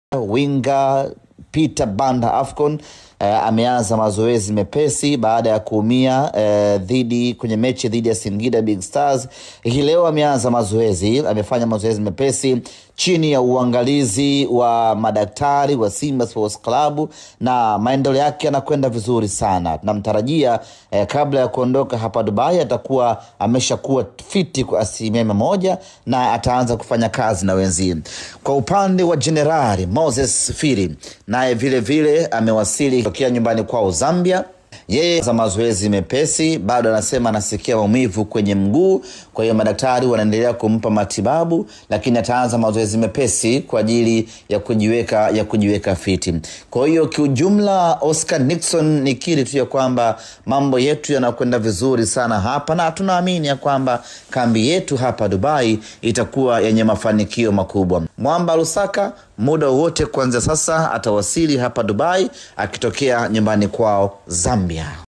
winga Peter Banda Afcon eh, ameanza mazoezi mepesi baada ya kuumia eh, dhidi kwenye mechi dhidi ya Singida Big Stars. Hii leo ameanza mazoezi, amefanya mazoezi mepesi chini ya uangalizi wa madaktari wa Simba Sports Club na maendeleo yake yanakwenda vizuri sana. Tunamtarajia eh, kabla ya kuondoka hapa Dubai atakuwa ameshakuwa fiti kwa asilimia mia moja na ataanza kufanya kazi na wenzie. Kwa upande wa Jenerali Moses Firi naye vile vile amewasili tokea nyumbani kwao Zambia. Yeye za mazoezi mepesi, bado anasema anasikia maumivu kwenye mguu, kwa hiyo madaktari wanaendelea kumpa matibabu, lakini ataanza mazoezi mepesi kwa ajili ya kujiweka ya kujiweka fiti. Kwa hiyo kiujumla, Oscar Nixon, nikiri tu ya kwamba mambo yetu yanakwenda vizuri sana hapa, na tunaamini ya kwamba kambi yetu hapa Dubai itakuwa yenye mafanikio makubwa. Mwamba Lusaka muda wowote kuanzia sasa atawasili hapa Dubai akitokea nyumbani kwao Zambia.